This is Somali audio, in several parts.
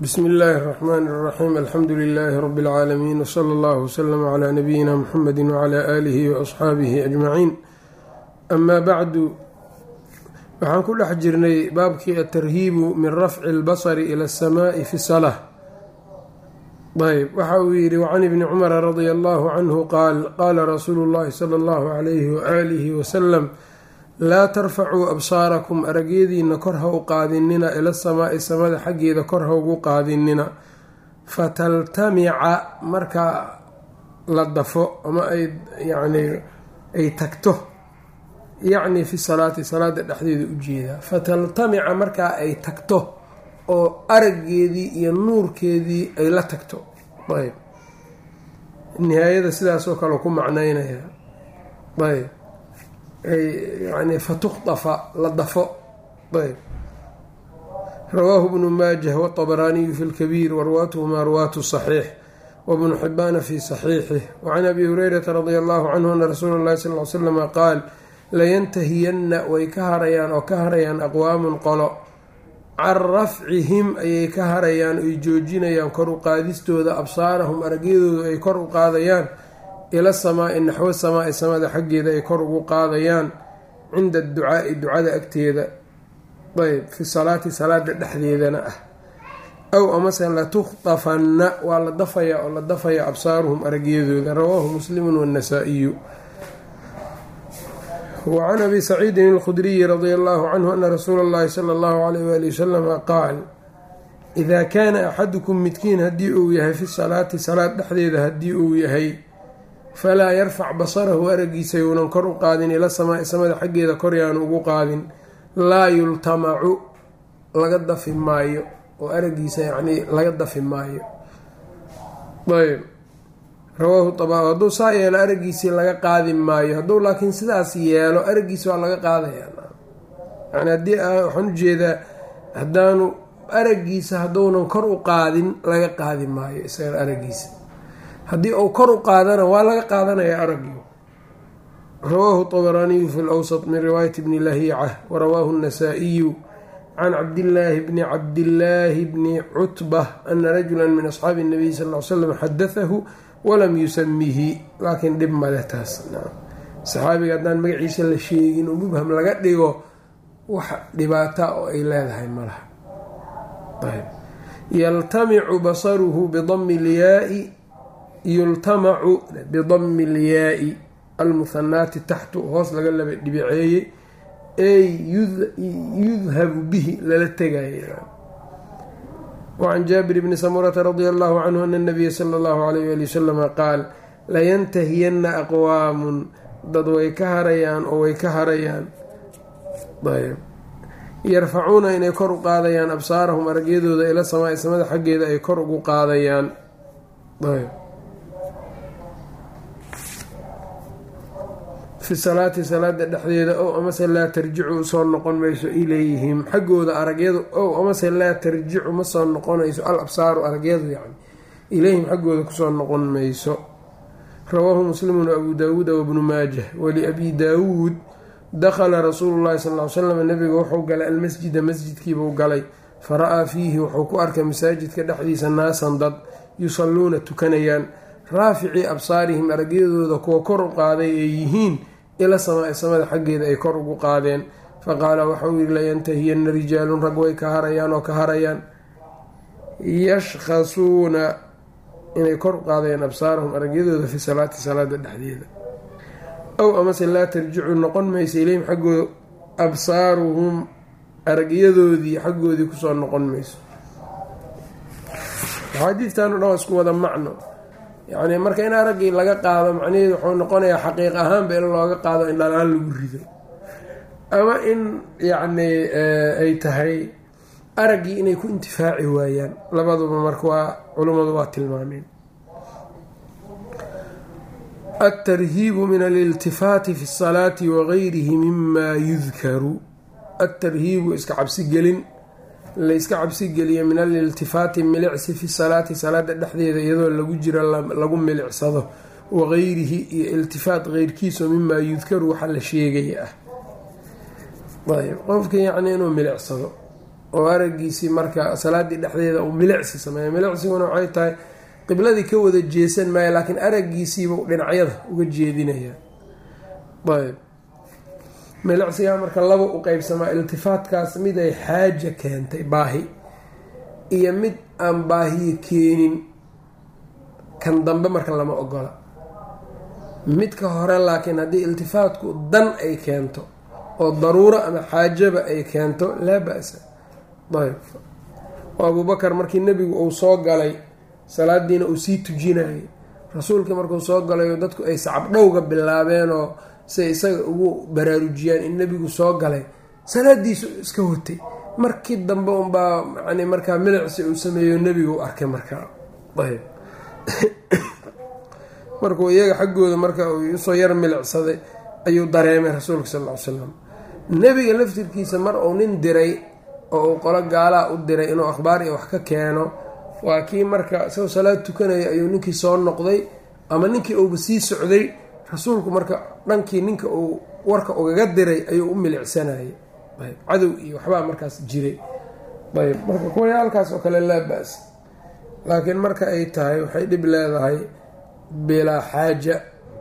bsmi illaahi اraxmaan اraxiim alxamdu lilaahi rabi اlcaalamiin wsala allah wslama cla nabiyina muxamedi wcla aalihi waasxaabihi ajmaciin amaa bacdu waxaan ku dhex jirnay baabkii atarhiibu min rafci اlbasri ila اsamaai fi salaa ayb waxa uu yidhi wacan ibni cumara radia allahu canhu qaal qaala rasuulu llahi sala allahu calayhi waaalihi wasalam laa tarfacuu absaarakum aragyadiina kor ha u qaadinina ila samaai samada xaggeeda kor ha ugu qaadinina fataltamica markaa la dafo ama ay yacni ay tagto yacni fi salaati salaada dhexdeeda ujeedaa fataltamica markaa ay tagto oo araggeedii iyo nuurkeedii ay la tagto ayb nihaayada sidaasoo kale ku macneynaya ayb yani fatukhdafa la dafo ayb rawaahu bnu maajah wاطabaraaniyu fi lkabiir warwaatuhumaa ruwaatu صaxiix wbnu xibaana fi صaxiixih wacan abi hurayrata radia allahu canhu ana rasuula اllahi sal ly slama qaal layantahiyanna way ka harayaan oo ka harayaan aqwaamun qolo can rafcihim ayay ka harayaan oy joojinayaan kor u qaadistooda absaarahum aragyadooda ay kor u qaadayaan ila samaai naxwo samaai samada xaggeeda ay kor ugu qaadayaan cinda adducaai ducada agteeda ayb fi salaati salaada dhexdeedana ah aw amase latukhdafanna waa la dafaya oo la dafaya absaaruhum aragyadooda rawaahu muslimu wannasaa'iyu wacan abi saciidin alkhudriyi radia allahu canhu ana rasuula اllahi sala allahu alayh wali wasalama qaal idaa kaana axadukum midkiin haddii uu yahay fi salaati salaad dhexdeeda haddii uu yahay falaa yarfac basarahu aragiisa younan kor u qaadin ila samaai samada xaggeeda kor yaanu ugu qaadin laa yultamacu laga dafi maayo oo aragiisa yacnii laga dafi maayo ayb rawaahu abaa hadduu saa yeelo aragiisii laga qaadi maayo hadduu laakiin sidaas yeelo aragiisi waa laga qaadaya yani haddii waxaan ujeedaa haddaanu aragiisa hadduunan kor u qaadin laga qaadi maayo isaga aragiisa haddii uu kor u qaadana waa laga qaadanaya aragii rawaahu طabaraaniyu fi lwsط min riwaayati bni lahiicah warawaahu الnasaa-iyu can cabdillaahi bni cabdillaahi bni cutbah ana rajula min asxaabi الnabiy sal l slam xadaahu walam yusamihi laakiin dhib male taas saxaabiga haddaan magaciisa la sheegin oo mubham laga dhigo wax dhibaata oo ay leedahay malaha yaltamicu basaruhu bidami lyaai yultamacu bidami lyaai almuhanaati taxtu hoos laga laba dhibiceeyey ey yudhabu bihi lala tegaya wacan jaabir bni samurata radia allahu canhu ana nabiya sala allahu alayh ali wasalama qaal layantahiyanna aqwaamun dad way ka harayaan oo way ka harayaan yarfacuuna inay kor u qaadayaan absaarahum aragyadooda ila samaai samada xaggeeda ay kor ugu qaadayaan fi salaati salaada dhexdeeda ow amase laa tarjicu usoo noqon mayso ilayhim xaggooda aragyadu ow amase laa tarjicu ma soo noqonayso al absaaru aragyadu yani ilayhim xaggooda kusoo noqon mayso rawaahu muslimun abu daawuuda wabnu maajah waliabi daawuud dakhala rasuulu llahi sal ly slam nabiga wuxuu galay almasjida masjidkiibuu galay fara-aa fiihi wuxuu ku arkay masaajidka dhexdiisa naasan dad yusalluuna tukanayaan raaficii absaarihim aragyadooda kuwa kor u qaaday ay yihiin ila samaai samada xaggeeda ay kor ugu qaadeen faqaala waxauu yihi layantahiyanna rijaalun rag way ka harayaan oo ka harayaan yashkhasuuna inay kor u qaadayaan absaarahum aragyadooda fi salaati salaada dhexdeeda ow amase laa tarjicu noqon mayso ilayhim xaggooda absaaruhum aragyadoodii xaggoodii kusoo noqon mayso axaadiidtan o dhan waa isku wada macno yacni marka in araggii laga qaado macnaheedu wuxuu noqonayaa xaqiiq ahaanba in looga qaado in dhalaan lagu rido ama in yacni ay tahay araggii inay ku intifaaci waayaan labaduba marka waa culummadu waa tilmaameen altarhiibu min aliltifaati fi salaati wagayrihi mima yudkaru altarhiibu iska cabsigelin layska cabsigeliyo min aliltifaati milicsi fi salaati salaada dhexdeeda iyadoo lagu jiro lagu milicsado wagayrihi iyo iltifaat keyrkiiso mimaa yudkaru waxa la sheegaya ah ayb qofka yacni inuu milicsado oo araggiisii marka salaaddii dhexdeeda uu milicsi sameeya milicsiguna waxay tahay qibladii ka wada jeesan maayo laakiin araggiisiiba dhinacyada uga jeedinaya ayb milicsigaa marka laba u qeybsamaa iltifaatkaas mid ay xaaja keentay baahi iyo mid aan baahiyo keenin kan dambe marka lama ogola midka hore laakiin haddii iltifaatku dan ay keento oo daruuro ama xaajaba ay keento laa ba-sa ayb oo abuubakar markii nebigu uu soo galay salaadiina uu sii tujinayay rasuulkii markuu soo galayoo dadku ay sacabdhowga bilaabeenoo siay isaga ugu baraarujiyaan in nebigu soo galay salaadiisu iska watay markii dambe unbaa yani markaa milicsi uu sameeyo nebigu arkay markaa ayb markuu iyaga xaggooda marka uu usoo yar milicsaday ayuu dareemay rasuulka sal ll ly slam nebiga laftirkiisa mar uu nin diray oo uu qolo gaalaa u diray inuu akhbaar iyo wax ka keeno waa kii marka isagoo salaad tukanaya ayuu ninkii soo noqday ama ninkii uuba sii socday rasuulku marka dhankii ninka uu warka ugaga diray ayuu u milicsanayay ayb cadow iyo waxbaa markaas jiray ayb marka kuwaya halkaas oo kale laa ba-s laakiin marka ay tahay waxay dhib leedahay bilaa xaaja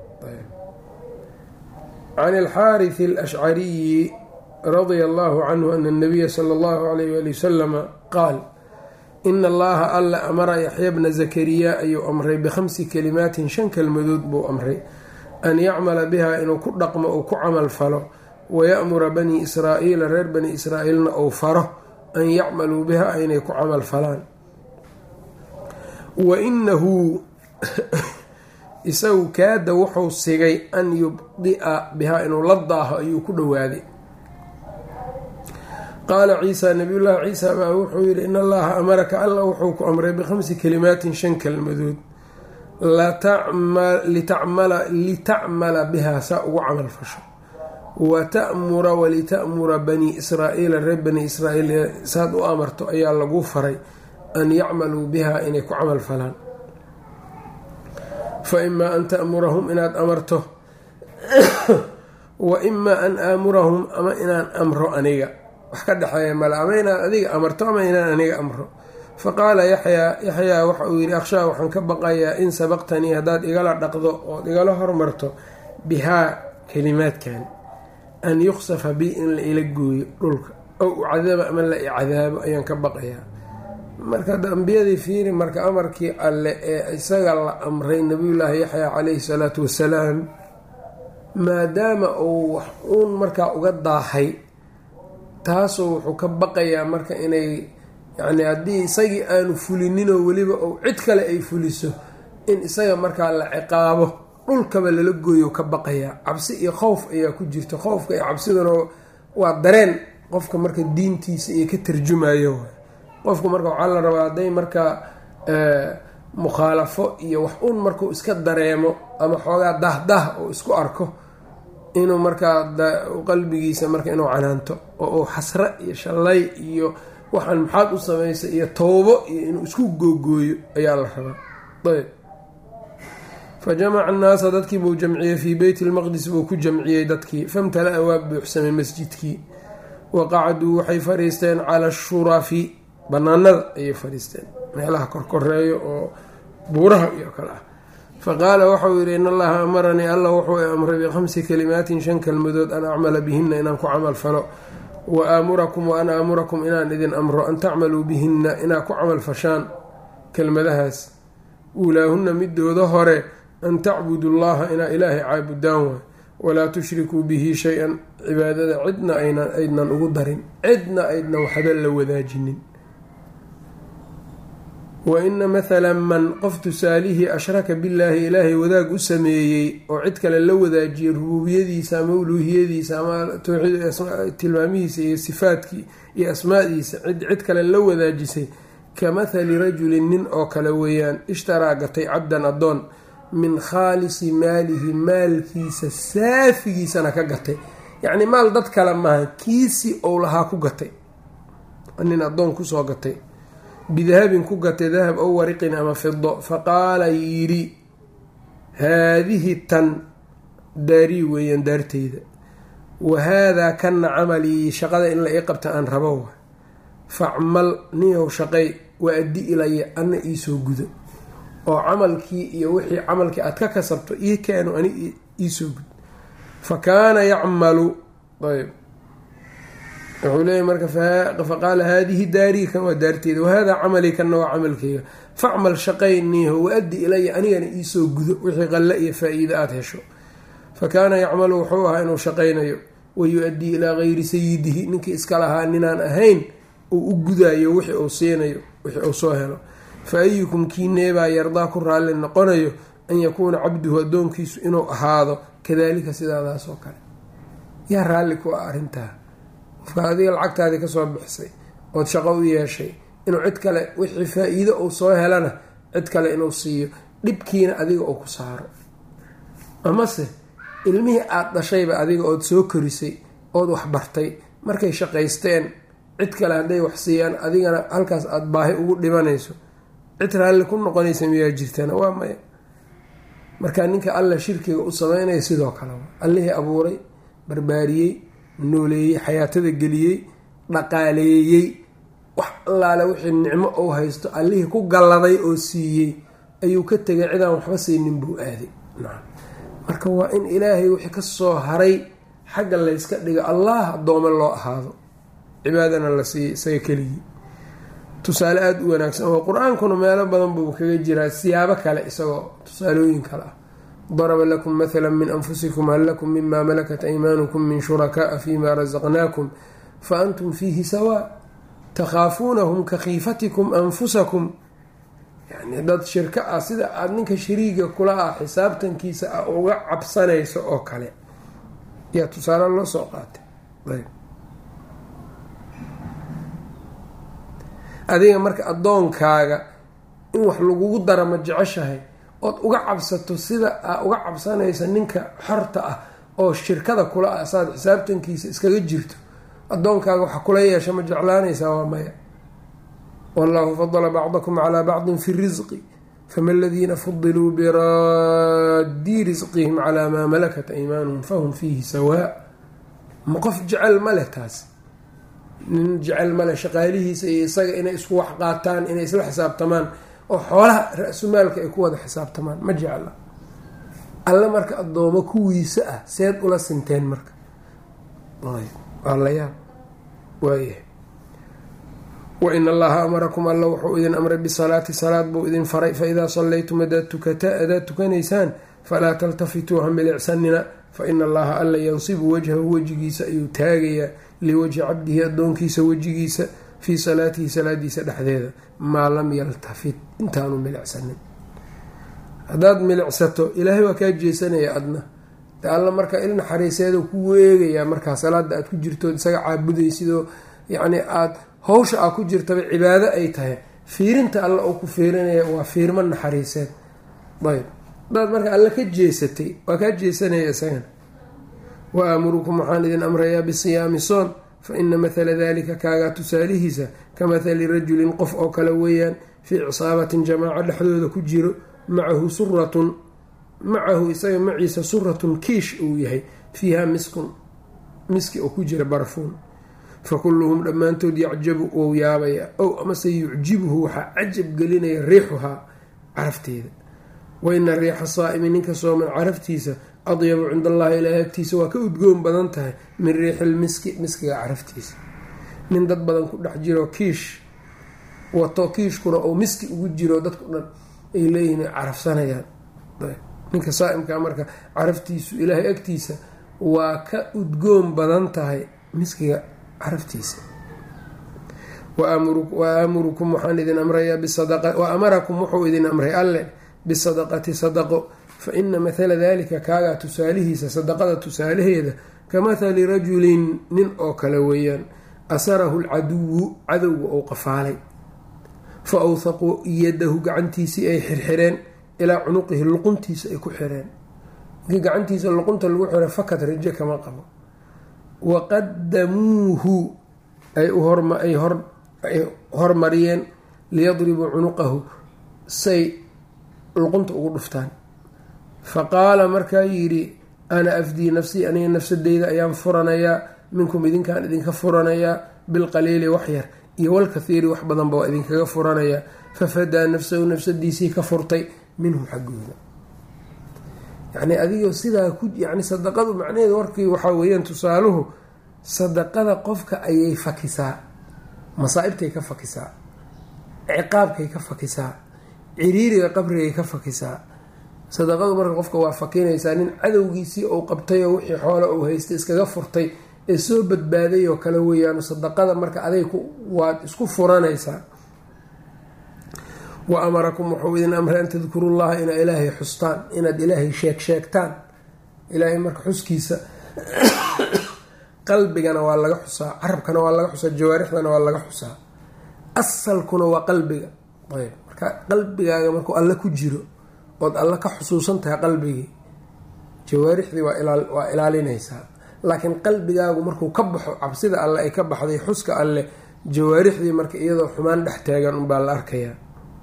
can alxaariث alashcariyi radia allahu canhu ana اnabiya sala اllahu alayh wali wasalama qaal ina allaha alla amara yaxya bna zakariya ayuu amray bikhamsi kalimaatin shan kelmadood buu amray an yacmala biha inuu ku dhaqmo uu ku camal falo waya'mura bani israa'iila reer bani israa'iilna uu faro an yacmaluu biha inay ku camal falaan wa inahu isagu kaada wuxuu sigay an yubdi'a bihaa inuu la daaho ayuu ku dhowaaday qaala ciisa nabiyullaahi ciisa baa wuxuu yidhi in allaha amaraka alla wuxuu ku amray bikhamsi kalimaatin shan kelmadood litacmala bihaa saa ugu camal fasho wa ta'mura walita'mura bani israa'iila reer bani israa'iil saad u amarto ayaa lagu faray an yacmaluu biha inay ku camal falaan fa imaa an ta'murahum inaad amarto wa imaa an aamurahum ama inaan amro aniga wax ka dhexeeya male ama inaad adiga amarto ama inaan aniga amro fa qaala yaxyaa yaxyaa waxa uu yidhi akhshaa waxaan ka baqayaa in sabaqtanii haddaad igala dhaqdo ood igala hormarto bihaa kelimaadkan an yuqsafa bi in la ila gooyo dhulka ow ucadaba ama la icadaabo ayaan ka baqayaa marka hadda ambiyadii fiiri marka amarkii alle ee isaga la amray nabiyullaahi yaxya calayhi salaatu wasalaam maadaama uu wax uun markaa uga daahay taasoo wuxuu ka baqayaa marka inay yacni haddii isagii aanu fulininoo weliba ou cid kale ay fuliso in isaga markaa la ciqaabo dhulkaba lala gooyo ka baqayaa cabsi iyo khowf ayaa ku jirta khowfka iyo cabsiduna waa dareen qofka marka diintiisa iyo ka tarjumayo qofku marka waxaa la rabaa hadday markaa mukhaalafo iyo wax uun markuu iska dareemo ama xoogaa dahdah oo isku arko inuu markaa qalbigiisa marka inuu canaanto oo uu xasre iyo shallay iyo waxaan maxaad u samaysa iyo towbo iyo inuu isku googooyo ayaa la rabaa ayb fa jamaca annaasa dadkii buu jamciyey fii beyti lmaqdis buu ku jamciyey dadkii famtala-a waa buuxsamay masjidkii wa qacduu waxay fadhiisteen cala ashurafi banaanada ayay fadhiisteen meelaha korkoreeyo oo buuraha iyo kale ah fa qaala waxau yidhi in allaha amaranii alla wuxuu amray bikhamsi kalimaatin shan kelmadood an acmala bihinna inaan ku camal falo wa aamurakum wa an aamurakum inaan idin amro an tacmaluu bihinna inaad ku camal fashaan kelmadahaas uulaahunna midooda hore an tacbudu llaha inaa ilaahay caabudaan waay walaa tushrikuu bihi shay-an cibaadada cidna aydnan ugu darin cidna aydnan waxba la wadaajinin wa ina mathala man qof tusaalihii ashraka billaahi ilaahay wadaag u sameeyey oo cid kale la wadaajiyey rubuubiyadiisa ama uluuhiyadiisa ama tilmaamihiisa iyo sifaadkii iyo asmaadiisa cid kale la wadaajisay ka mathali rajulin nin oo kale weeyaan ishtaraa gatay cabdan addoon min khaalisi maalihi maalkiisa saafigiisana ka gatay yacni maal dad kale maaha kiisii ou lahaa ku gatay nin addoon kusoo gatay bidahabin ku gatay dahab ow wariqin ama fido faqaala yidhi haadihi tan daarii weeyaan daarteyda wa haadaa kana camalii shaqada in la ii qabta aan rabo facmal niyow shaqay wa addi ilaya ana iisoo gudo oo camalkii iyo wixii camalkii aad ka kasabto ii keeno ani iisoo gud fa kaana yacmalu ayb wuxuu leeyahy marka faqaala haadihi daarii kan waa daarteeda wahadaa camalii kanna waa camalkeyga facmal shaqayniiho wa-addi ilaya anigana iisoo gudo wixii qalle iyo faa-iida aada hesho fa kaana yacmalu wuxuu ahaa inuu shaqaynayo wa yu-addii ilaa gayri sayidihi ninkii iska lahaa ninaan ahayn uu u gudayo wixii uu siinayo wixii uu soo helo fa ayukum kiineebaa yardaa ku raalli noqonayo an yakuuna cabduhu addoonkiisu inuu ahaado kadalika sidaadaas oo kale yaa raalli ku ah arrintaa qofka adiga lacagtaadii kasoo bixisay ood shaqo u yeeshay inuu cid kale wixii faa-iido uu soo helana cid kale inuu siiyo dhibkiina adiga uu ku saaro amase ilmihii aada dhashayba adiga ood soo korisay ood waxbartay markay shaqaysteen cid kale hadday wax siiyaan adigana halkaas aada baahi ugu dhibanayso cid raalli ku noqonaysa miyaa jirtana waa maya marka ninka alla shirkiga u sameynaya sidoo kale allihii abuuray barbaariyey nooleeyey xayaatada geliyey dhaqaaleeyey wax allaale wixii nicmo uu haysto allihii ku galladay oo siiyey ayuu ka tegay cidaan waxba siinin buu aaday marka waa in ilaahay wixii kasoo haray xagga layska dhigo allah addoome loo ahaado cibaadana la siiyey isaga keligii tusaale aada u wanaagsan oo qur-aankuna meelo badan buu kaga jiraa siyaabo kale isagoo tusaalooyin kale ah daraba lakum mathala min anfusikum hal lakum mima malakat aymaanukum min shurakaaa fima rasaqnaakum fa antum fiihi sawaa takhaafuunahum ka khiifatikum anfusakum yani dad shirka ah sida aada ninka shariiga kula ah xisaabtankiisa ah uga cabsanayso oo kale yaa tusaale loo soo qaatay adiga marka addoonkaaga in wax lagugu dara ma jeceshahay ood uga cabsato sida aa uga cabsanaysa ninka xorta ah oo shirkada kula ah saad xisaabtankiisa iskaga jirto addoonkaaga waxa kula yeesha ma jeclaanaysaa waa maya wallahu fadala bacdakum calaa bacdin fi risqi fama aladiina fudiluu biraadii risqihim calaa maa malakat aymaanuhum fahum fiihi sawaa ma qof jecel ma leh taas nin jecel male shaqaalihiisa iyo isaga inay isku wax qaataan inay isla xisaabtamaan oo xoolaha ra-sumaalka ay ku wada xisaabtamaan ma jecla alle marka addoomo kuwiisa ah seed ula sinteen marka waa la yaab waayahay wain allaha amarakum alla wuxuu idin amray bisalaati salaad buu idin faray faidaa sallaytum adaad adaad tukanaysaan falaa taltafituu hambilicsanina faina allaha alla yansibu wajhahu wejigiisa ayuu taagayaa liwajhi cabdihi addoonkiisa wejigiisa fii salaatihi salaadiisa dhexdeeda maa lam yaltafit intaanu milicsanin haddaad milicsato ilaahay waa kaa jeesanaya adna de alla marka il naxariiseeda ku weegayaa markaa salaada aad ku jirtood isaga caabudaysidoo yacni aada hawsha aa ku jirtaba cibaado ay tahay fiirinta alla uu ku fiirinaya waa fiirmo naxariiseed ayb hadaad marka alla ka jeesatay waa kaa jeesanaya isagana wa aamurukum waxaan idin amrayaa bisiyaami soon fa ina mathala dalika kaagaa tusaalihiisa ka mathali rajulin qof oo kale weeyaan fii cisaabatin jamaaco dhexdooda ku jiro macahu suratun macahu isaga maciisa suratun kiish uu yahay fiiha miskun miski oo ku jira barfuun fa kulluhum dhammaantood yacjabu wou yaabaya ow amase yucjibuhu waxaa cajab gelinaya riixuhaa carafteeda wa ina riixa saa'imi ninka sooman caraftiisa adyabu cinda allahi ilaahi agtiisa waa ka udgoon badan tahay min riixi lmiski miskiga caraftiisa nin dad badan ku dhex jiro kiish wato kiishkuna uu miski ugu jiro dadku dhan ay leeyihin ay carafsanayaan ninka saa'imka marka caraftiisu ilaahay agtiisa waa ka udgoon badan tahay miskiga caraftiisa wa aamurukum waxaan idin amrayaa wa amarakum wuxuu idin amray alle bisadaqati sadaqo fa ina mathala dalika kaagaa tusaalihiisa sadaqada tusaalaheeda ka mathali rajulin nin oo kale weeyaan asarahu lcaduwu cadowga ou qafaalay fa awthaquu yadahu gacantiisii ay xirxireen ilaa cunuqihi luquntiisa ay ku xireen markii gacantiisa luqunta lagu xiro fakad rajo kama qabo waqadamuuhu ay ay hormariyeen liyadribuu cunuqahu say luqunta ugu dhuftaan fa qaala markaa yidhi ana afdii nafsii aniga nafsadeyda ayaan furanayaa minkum idinkaan idinka furanayaa bilqaliili waxyar iyo walkathiiri wax badanba waa idinkaga furanaya fafadaa nafsahu nafsadiisii ka furtay minhum xaggooda yacni adigoo sidaa ku yacni sadaqadu macnaheedu warkii waxaa weeyaan tusaaluhu sadaqada qofka ayay fakisaa masaa'ibtay ka fakisaa ciqaabkay ka fakisaa ciriiriga qabrigay ka fakisaa sadaqadu marka qofka waa fakinaysaa nin cadowgiisii uu qabtay oo wixii xoola uu haystay iskaga furtay ee soo badbaaday oo kale weeyaan sadaqada marka aday waad isku furanaysaa wa amarakum wuxuu idin amray an tadkuru llaha inaad ilaahay xustaan inaad ilaahay sheeg sheegtaan ilaahay marka xuskiisa qalbigana waa laga xusaa carabkana waa laga xusaa jawaarixdana waa laga xusaa asalkuna waa qalbiga ayb marka qalbigaaga markuu alle ku jiro ood alle ka xusuusan tahay qalbigii jawaarixdii waa ilaalinaysaa laakiin qalbigaagu markuu ka baxo cabsida alle ay ka baxday xuska alle jawaarixdii marka iyadoo xumaan dhex taagan unbaa la arkayaa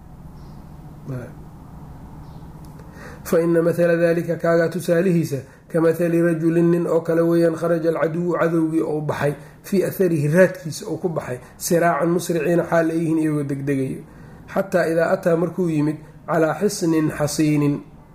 fa ina mathala dalika kaagaa tusaalihiisa ka mathali rajulin nin oo kale weeyaan kharaja alcaduwu cadowgii ou baxay fii atharihi raadkiisa ou ku baxay siraacan musriciina xaal ayyihiin iyagoo degdegayo xataa idaa ataa markuu yimid calaa xisnin xasiinin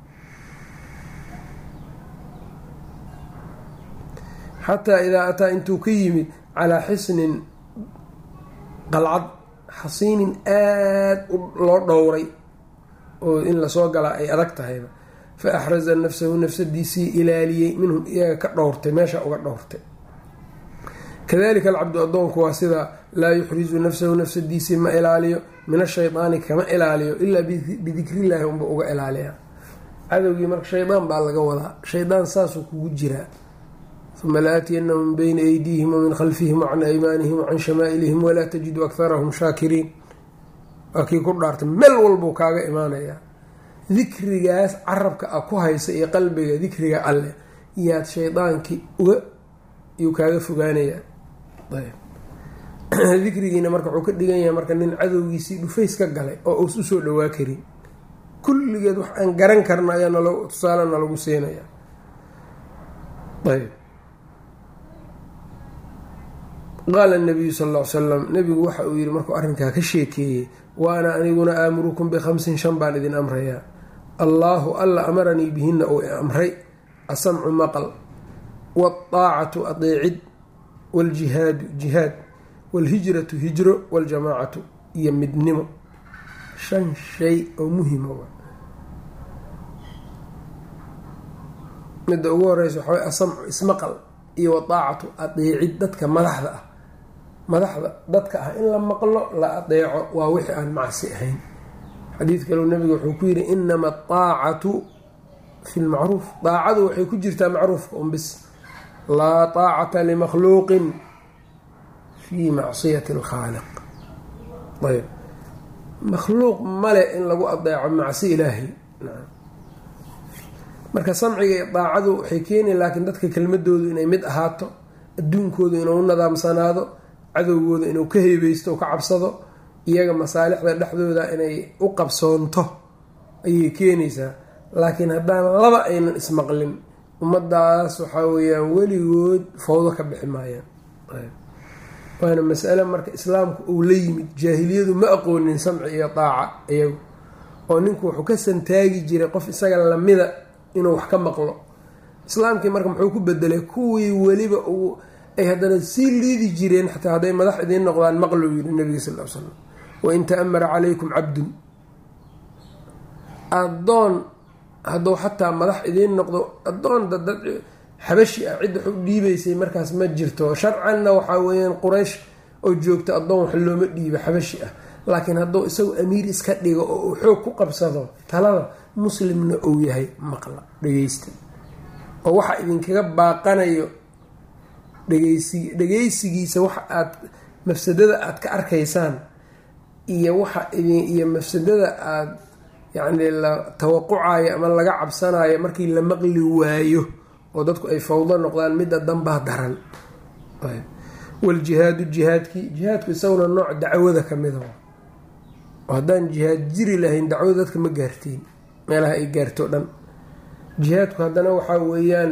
xataa idaa ataa intuu ka yimid calaa xisnin qalcad xasiinin aad loo dhowray oo in lasoo galaa ay adag tahayba fa axraza nafsahu nafsadiisii ilaaliyey minhum iyaga ka dhowrtay meesha uga dhowrtay kadalika alcabdu addoonku waa sidaa laa yuxrizu nafsahu nafsadiisii ma ilaaliyo min ashaydaani kama ilaaliyo ilaa bidikriillaahi unba uga ilaaliya cadowgii marka shaydaan baa laga wadaa shaydaan saasuu kugu jiraa uma laatiyannahum min bayni aydiihim wamin khalfihim wacan aymaanihim wacan shamaa'ilihim walaa tajidu akharahum shaakiriin waa kii ku dhaartay meel walbuu kaaga imaanayaa dikrigaas carabka a ku haysa iyo qalbiga dikriga alleh yaad shaydaankii uga yuu kaaga fogaanayaa dikrigiina marka wuxuu ka dhigan yahay marka nin cadowgiisii dhufays ka galay oo uus usoo dhawaa karin kulligeed wax aan garan karna ayaa nal tusaalena lagu siinaya ayb qaala nabiyu sal ll ly salam nabigu waxa uu yihi markuu arrinkaa ka sheekeeyey wa ana aniguna aamurukum bikhamsin shan baan idin amrayaa allaahu alla amaranii bihinna uu amray asamcu maqal waataacatu adeecid waljihaadu jihaad walhijratu hijro waljamaacatu iyo midnimo shan shay oo muhima midda ugu horeysa waxaa way asamcu ismaqal iyo wadaacatu adeecid dadka madaxda ah madaxda dadka ah in la maqlo la adeeco waa wixii aan macsi ahayn xadiid kaleu nabiga wuxuu ku yidhi inama adaacatu fi lmacruuf daacadu waxay ku jirtaa macruufka un bis laa taacata limakhluuqin fi macsiyati alkhaaliq ayb makhluuq male in lagu adeeco macsi ilaahay marka samciga iyo daacadu waxay keeni laakiin dadka kelmadoodu inay mid ahaato adduunkoodu inuu nadaamsanaado cadowgooda inuu ka heebeysto o ka cabsado iyaga masaalixda dhexdooda inay u qabsoonto ayay keenaysaa laakiin haddaan laba aynan ismaqlin ummadaas waxaa weeyaan weligood fawdo ka bixi maayaan waana masale marka islaamku uu la yimid jaahiliyadu ma aqoonin samci iyo daaca iyagu oo ninku wuxuu ka santaagi jiray qof isaga lamida inuu wax ka maqlo islaamkii marka muxuu ku bedelay kuwii weliba uu ay haddana sii liidi jireen xataa hadday madax idiin noqdaan maqlou yiri nabiga sal l slam wain ta'amara calaykum cabdun addoon hadduu xataa madax idiin noqdo addoon dad xabashi ah cidda wax u dhiibaysay markaas ma jirto sharcanna waxaa weeyaan quraysh oo joogta addoon wax looma dhiibo xabashi ah laakiin hadduu isagu amiir iska dhigo oo uu xoog ku qabsado talada muslimna uu yahay maqla dhegeysta oo waxa idinkaga baaqanayo dhegeysi dhegeysigiisa waxa aad mafsadada aad ka arkaysaan iyo waxa idin iyo mafsadada aad yacni la tawaqucayo ama laga cabsanayo markii la maqli waayo oo dadku ay fawdo noqdaan midda danbaa daran waljihaadu jihaadkii jihaadku isaguna nooc dacwada ka mida oo haddaan jihaad jiri lahayn dacwada dadka ma gaarteen meelaha ay gaarto dhan jihaadku haddana waxaa weeyaan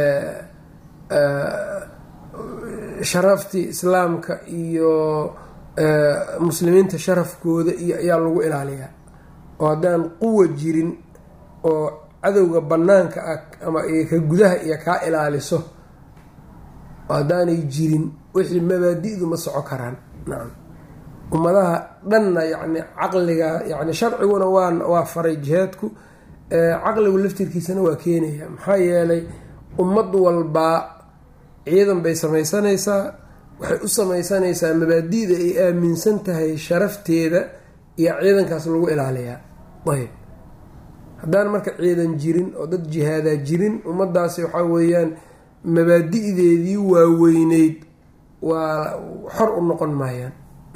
sharaftii islaamka iyo muslimiinta sharafkooda iyo ayaa lagu ilaaliyaa oo haddaan quwa jirin oo cadowga bannaanka ah ama ka gudaha iyo kaa ilaaliso haddaanay jirin wixii mabaadi-du ma soco karaan nacam ummadaha dhanna yacni caqliga yacni sharciguna waa waa faray jihaadku caqligu laftirkiisana waa keenaya maxaa yeelay ummad walbaa ciidan bay samaysanaysaa waxay u samaysanaysaa mabaadi-da ay aaminsan tahay sharafteeda iyo ciidankaas lagu ilaaliyaa ayb haddaan marka ciidan jirin oo dad jihaadaa jirin ummadaasi waxaa weeyaan mabaadi-deedii waaweyneyd waa xor u noqon maayaan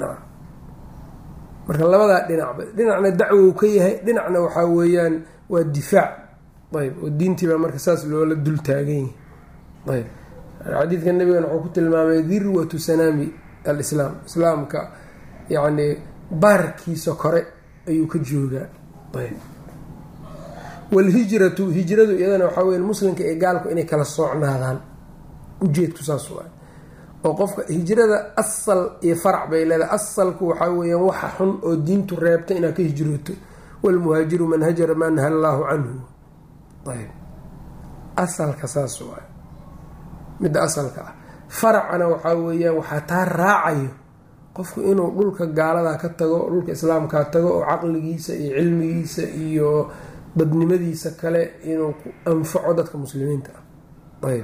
marka labadaa dhinacba dhinacna dacwow ka yahay dhinacna waxaa weeyaan waa difaac ayb oo diintii baa marka saas loola dul taagan yahay ayb xadiidka nabigan wuxuu ku tilmaamay dirwatu sanaami alislaam islaamka yacni baarkiisa kore ayuu ka joogaa ayb walhijratu hijradu iyadana waxaa weya muslimka iyo gaalku inay kala soocnaadaan ujeedku saas waa oo qofka hijrada asal iyo farac bay leedahay asalku waxaa weeyaan waxa xun oo diintu reebta inaad ka hijrooto walmuhaajiru man hajara maa naha allaahu canhu ayb asalka saas waay midda asalka ah faracana waxaa weeyaan waxaa taa raacayo qofku inuu dhulka gaaladaa ka tago dhulka islaamkaa tago oo caqligiisa iyo cilmigiisa iyo badnimadiisa kale inuu ku anfaco dadka muslimiinta ah ayb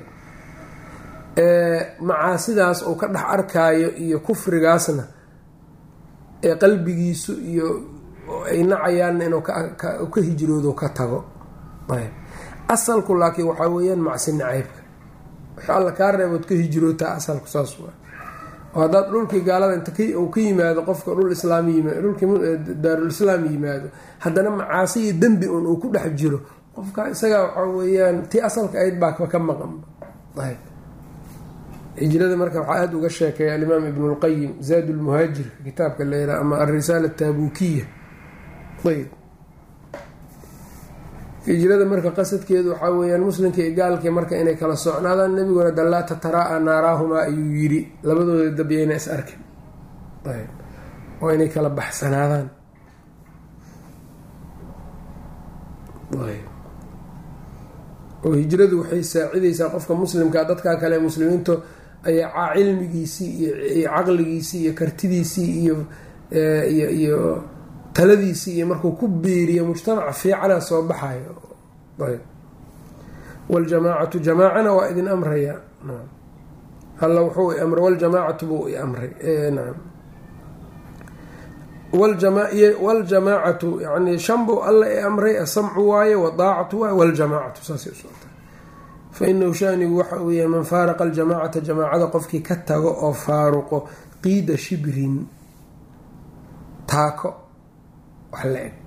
macaasidaas uu ka dhex arkaayo iyo kufrigaasna ee qalbigiisu iyo ay nacayaanna inuu ka hijroodo ka tago ayb asalku laakiin waxaa weeyaan macsi nacaybka wix alla kaa reebood ka hijrootaa asalku saas waa oo haddaad dhulkii gaalada inta uu ka yimaado qofka dhul islaam yimaado dhulkii daarul islaam yimaado haddana macaasi iyo dembi un uu ku dhex jiro qofka isagaa waxaa weeyaan tii asalka ayd baa ka maqan ayb hijrada marka waxaa aada uga sheekeeya alimaam ibnu lqayim zaad lmuhaajirka kitaabka layraa ama alrisaala ataabukiya ayb hijrada marka qasadkeedu waxaa weeyaan muslimka iyo gaalkii marka inay kala socnaadaan nebiguna dallaa tataraa-a naaraahumaa ayuu yidhi labadooda dabyayna is arkin ayb oo inay kala baxsanaadaan oo hijradu waxay saacidaysaa qofka muslimka dadkaa kale muslimiintu ayaa cilmigiisii iyo caqligiisii iyo kartidiisii iyo iyo iyo taladiisii iyo markuu ku biiriyo mujtamaca fiicana soo baxayo ayb waljamaacatu jamaacana waa idin amraya alla wuxuu i amray waljamaacatu buu i amray naam waljamaacatu yani shan buu alla i amray asamcu waaye wadaacatu waaye waljamaacatu saasay usocota fa inahu shanigu waxa uu yahay man faaraqa aljamaacata jamaacada qofkii ka tago oo faaruqo qiida shibrin taako wax la eg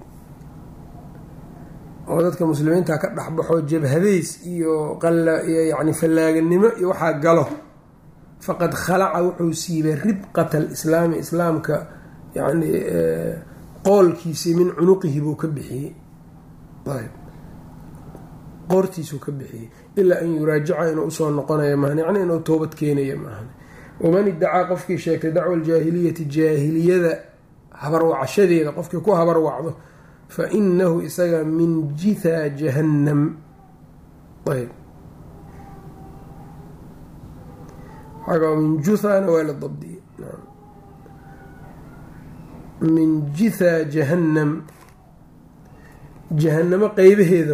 oo dadka muslimiinta ka dhexbaxo jabhadeys iyo iyo yani fallaaganimo iyo waxaa galo faqad khalaca wuxuu siibay ribqata alislaami islaamka yani qoolkiisii min cunuqihi buu ka bixiyey ayb qoortiisuu ka bixiyey ilaa an yuraajica inuu usoo noqonayo maahan yacni inuu toobad keenayo maahan waman iddacaa qofkii sheegtay dacwa aljaahiliyati jaahiliyada habarwacashadeeda qofkii ku habarwacdo fa inahu isaga min jithaa jahannam ayb xaga min juthana waa la dabdiyey min jithaa jahannam jahanamo qeybaheeda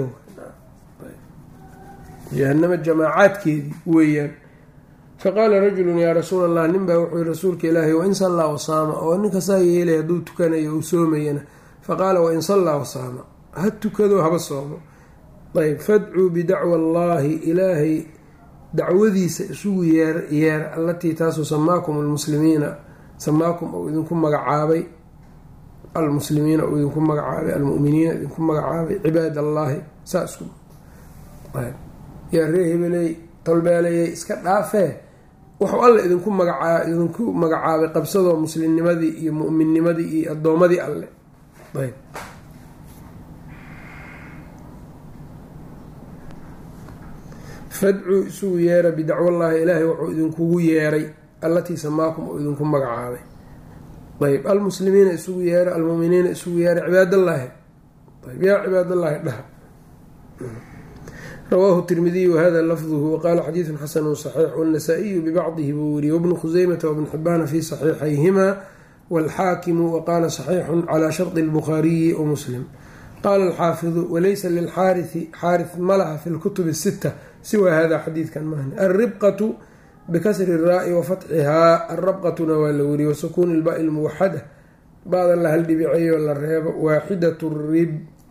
jahanamo jamaacaadkeedii weeyaan faqaala rajulun yaa rasuul allah nin baa wuxuu yihi rasuulka ilaahay wain sallaa wasaama oo ninka saa yeelay hadduu tukanayo uu soomayana faqaala wain sallaa wasaama ha tukado haba soomo ayb fadcuu bidacwa allaahi ilaahay dacwadiisa isugu yeer yeer allatii taasuu samaakum almuslimiina samaakum ou idinku magacaabay almuslimiina uu idinku magacaabay almuminiina idinku magacaabay cibaad allaahi saa isku yaa ree hebeley tolbeelayay iska dhaafee wuxuu alla idinku magaaa idinku magacaabay qabsadoo muslimnimadii iyo mu'minnimadii iyo addoomadii alle ayb fadcuu isugu yeera bidacwallaahi ilaahay wuxuu idinkugu yeeray allatii samaakum uu idinku magacaabay ayb almuslimiina isugu yeera almuminiina isugu yeera cibaadallaahi ayb yaa cibaadallaahi dhaha rawaahu tirmidiy wahada lafduhu waqaala xadiidun xasanu saxiix wاnnasaa-iyu bibacdihi buu weriye wabnu khuseymata wabnu xibaana fi saxiixayhima wاlxaakimu waqaala saxiixun calaa shardi اlbukhaariyi wamuslim qaala alxaafidu walaysa lilxaariثi xaariث malaha fi lkutubi الsita siwa hada xadiidkan mahni alribqatu bikasri الraa'i wafatxihaa alrabqatuna waa la weriye wasukuuni ilbaai lmuwaxada baadan la haldhibiceeyo la reebo waaxidat rib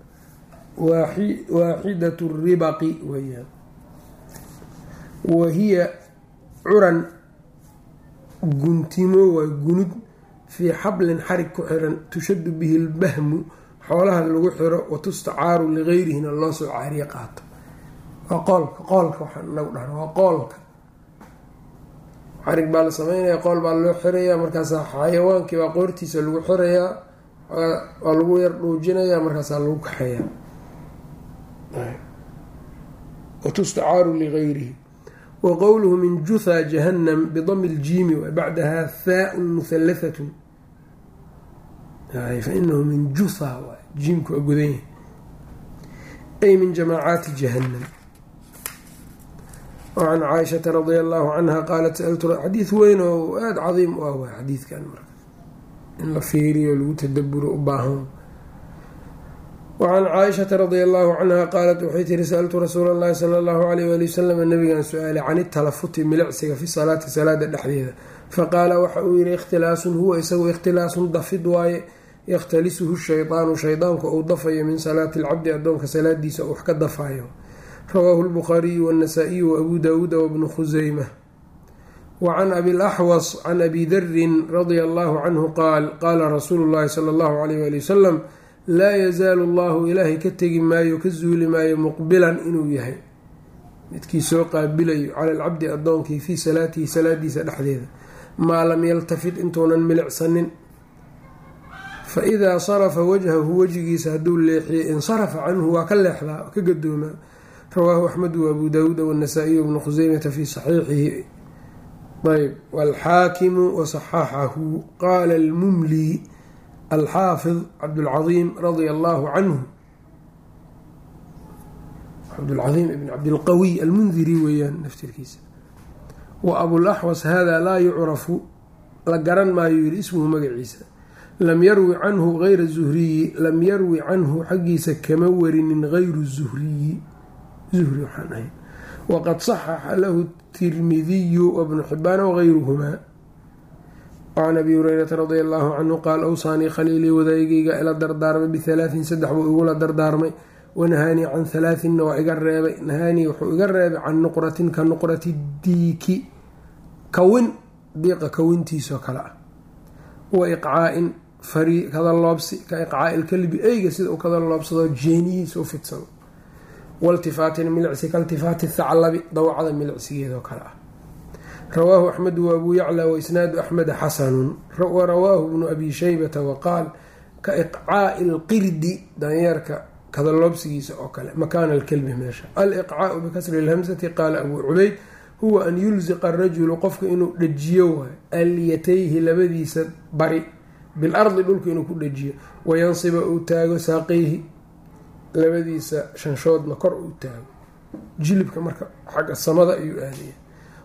waaxidat ribaqi weyaan wahiya curan guntimo waa gunud fii xablin xarig ku xiran tushadu bihi lbahmu xoolaha lagu xiro watustacaaru ligeyrihina loo soo caariye qaato waa qoolka qoolka waxaan inagu dhahna waa qoolka xarig baa la sameynaya qool baa loo xirayaa markaasaa xayawaankii baa qoortiisa lagu xirayaa waa lagu yar dhuujinayaa markaasaa lagu kaxeeyaa watustacaaru ligayrihi wa qowluhu min jutha jahannam bidami ljiimi bacdaha haaun muhalathatun fainahu min jutha jiimku waa godan yahay ay min jamaacaati jahannam wacan caaishata radia allahu canha qaalat saltu xadiid weyn oo aada cadiim u ah waa xadiidkan marka in la fiiriyo lagu tadaburo u baahan wacan caaishata radia allahu canha qaalat waxay tiri sa-altu rasuula allahi sala allahu alayh waali wasalam nabigan su-aalay can italafuti milicsiga fi salaati salaada dhexdeeda faqaala waxa uu yihi ikhtilaasun huwa isagu ikhtilaasun dafid waaye yakhtalisuhu shaydaanu shaydaanku uu dafayo min salaati alcabdi addoonka salaadiisa uu wax ka dafayo rawaahu lbukhaariyu wاnnasaa-iyu waabuu daawuuda wabnu khuseyma wacan abi laxwas can abi darin radia allahu canhu qaal qaala rasuulu llahi sala allahu alayh wali wasalam laa yazaalu allahu ilaahay ka tegi maayo ka zuuli maayo muqbilan inuu yahay midkii soo qaabilayo cala alcabdi addoonkii fii salaatihi salaadiisa dhexdeeda maa lam yaltafit intuunan milicsanin fa idaa sarafa wajhahu wejigiisa hadduu leexiyay insarafa canhu waa ka leexdaa ka gadoomaa rawaahu axmedu waabuu daawuuda wاnnasaa-iy bnu khuseymata fi saxiixihi ayb wاlxaakimu wasaxaxahu qaala almumli alxaafid cabdulcaiim radia allahu canhu cabdulcaiim ibn cabdilqawiy almundiri weeyaan naftirkiisa wa abulaxwas hada laa yucrafu la garan maayo yiri ismuhu magaciisa lam yarwi canhu gayra zuhriyi lam yarwi canhu xaggiisa kama warinin gayru zuhriyi zuhri waxaan ahay waqad saxaxa lahu tirmidiyu wabnu xibaan wagayruhumaa wacan abi hureyrata radia allahu canhu qaal awsaanii khaliilii wadaygayga ila dardaarmay bihalaatin saddex buu igula dardaarmay wanahaanii can halaatinna waa iga reebay nahaanii wuxuu iga reebay can nuqratin ka nuqrati diiki kawin diiqa kawintiisoo kale ah wa iqcaa-in fari kadaloobsi ka iqcaa ilkalbi eyga sida uu kadaloobsado jeenihiisa u fidsado waltifaatin milicsi kaltifaati thaclabi dawacada milicsigeedoo kale ah rawaahu axmedu waabuu yacla waisnaadu axmeda xasanun warawaahu bnu abi shaybata waqaal ka iqcaai lqirdi danyeerka kadaloobsigiisa oo kale makaana alkelbi meesha aliqcaau bikasri lhamsati qaala abuu cubayd huwa an yulsiqa arajulu qofka inuu dhajiyo waayo alyatayhi labadiisa bari bilardi dhulka inuu ku dhajiyo wayansiba uu taago saaqayhi labadiisa shanshoodna kor uu taago jilibka marka xagga samada ayuu aadaya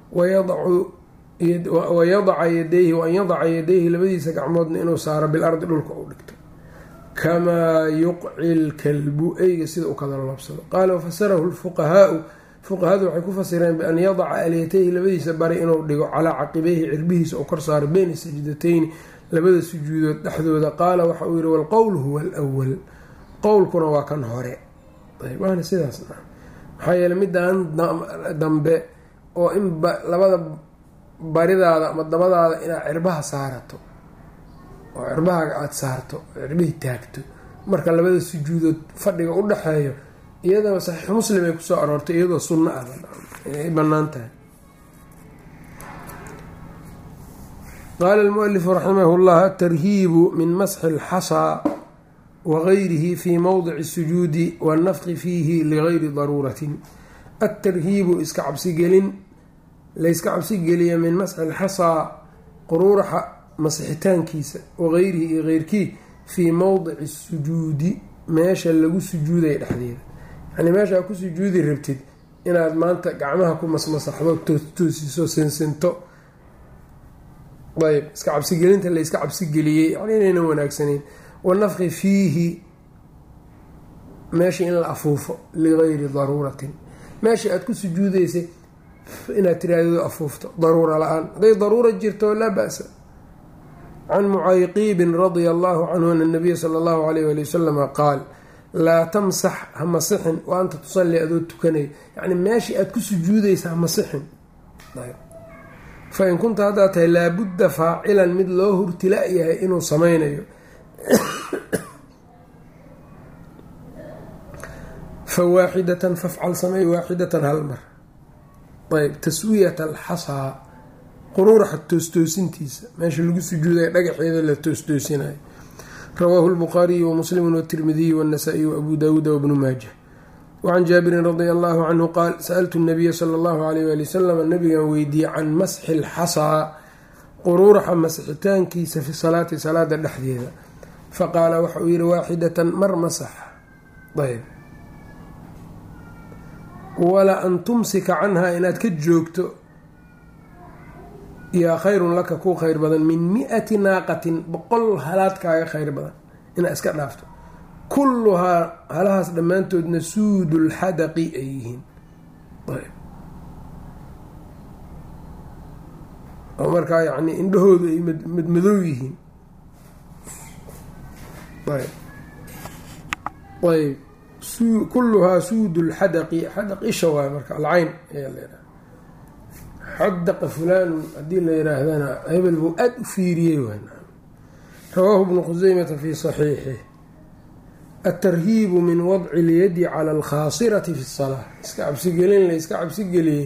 wayadaca yadayhi waan yadaca yadayhi labadiisa gacmoodna inuu saaro bilardi dhulka uu dhigto kamaa yuqci lkalbu eyga sida uu kadaloobsado qaala wafasarahu lfuqahaau fuqahadu waxay ku fasireen bian yadaca alyatayhi labadiisa bari inuu dhigo calaa caqibeyhi cirbihiisa oo kor saaro beyna sajdatayni labada sujuudood dhexdooda qaala waxa uu yihi walqowl huwa alwal qowlkuna waa kan hore waana sidaas maxaa yeele midaan dambe oo in labada baridaada ama dabadaada inaad cirbaha saarato oo cirbahaaga aada saarto oo cirbihii taagto marka labada sujuudood fadhiga u dhexeeyo iyadana saxiix muslim ay kusoo aroortay iyadoo sunno ah inay banaan tahay qaala almualifu raximah llah atarhiibu min masxi alxasaa wagayrihi fi mowdici sujuudi wannafqi fiihi ligayri daruuratin altarhiibu iska cabsigelin layska cabsigeliya min masxi alxasaa quruuraxa masixitaankiisa wagayrihi iyo keyrkii fii mowdici sujuudi meesha lagu sujuudaya dhexdeeda yacnii meeshaa ku sujuudi rabtid inaad maanta gacmaha ku masmasaxdo toosiso sinsinto ayb iska cabsigelinta la iska cabsigeliyey yani inaynan wanaagsanayn wanafki fiihi meeshii in la afuufo ligayri daruuratin meeshii aada ku sujuudeysay inaad tiraahdo afuufto daruura la-aan hadday daruura jirto laa ba-sa can mucayqiibin radia allahu canhu ana nabiya sala allahu alayh wali wasalama qaal laa tamsax ha masixin wa anta tusalli adoo tukanayo yacni meeshii aada ku sujuudeysa ha masixin fa in kunta haddaad tahay laabudda faacilan mid loo hurtila-yahay inuu sameynayo fa waaxidatan fafcal samey waaxidatan hal mar ayb taswiyat alxasaa quruuraxa toostoosintiisa meesha lagu sujuudaya dhagaxeeda la toostoosinayo rawaahu lbukhaariyu wamuslimu watirmidiyu wاnasaa'iy waabuu daawuuda wabnu maaja wacan jaabirin radia allahu canhu qaal sa-altu nabiya sala allahu alayh wali wasalam nabigan weydiiyey can masxi lxasaa quruuraxa masxitaankiisa fi salaati salaada dhexdeeda faqaala waxa uu yihi waaxidatan mar masax ayb wala an tumsika canhaa inaad ka joogto yaa khayrun laka kuu khayr badan min mi-ati naaqatin boqol halaad kaaga khayr badan inaad iska dhaafto kulluhaa halahaas dhammaantoodna suudulxadaqi ay yihiin oo markaa yacni indhahoodu ay madmadow yihiin ayb kulluhaa suudu lxadaqi xadaq isha waay marka alcayn ayaa laydhaha xadaqa fulaanun haddii la yihaahdana hebel buu aada u fiiriyey waay rawaahu bnu khuseymata fi saxiixih atarhiibu min wadci اlyadi cala alkhaasirati fi اsalaa iska cabsigelin la iska cabsigeliyey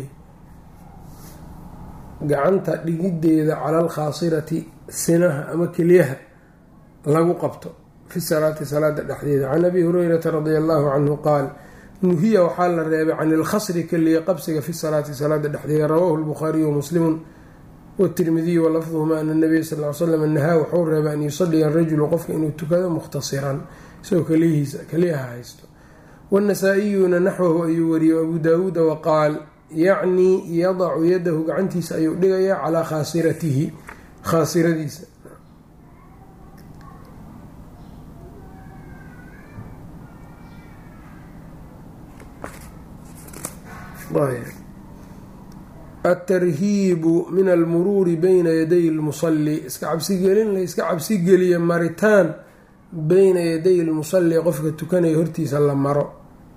gacanta dhigideeda cala alkhaasirati sinaha ama keliyaha lagu qabto fi salaati salaada dhexdeeda can abi hurayrata radia allahu canhu qaal nuhiya waxaa la reebay can ilkhasri keliya qabsiga fi salaati salaada dhexdeeda rawaahu lbukhaariyu wamuslimun watirmidiyu walafduhuma ana nabiya sal l slam nahaa waxuu reebay an yusaliya rajulu qofka inuu tukado mukhtasiran isagoo keliyihiisa keliyaha haysto wanasaa-iyuna naxwahu ayuu wariyey abu daawuuda waqaal yacnii yadacu yadahu gacantiisa ayuu dhigayaa calaa khaasiratihi khaasiradiisa atarhiibu min almuruuri bayna yaday lmusalli iska cabsigelin la iska cabsigeliya maritaan beyna yaday lmusalli qofka tukanaya hortiisa la maro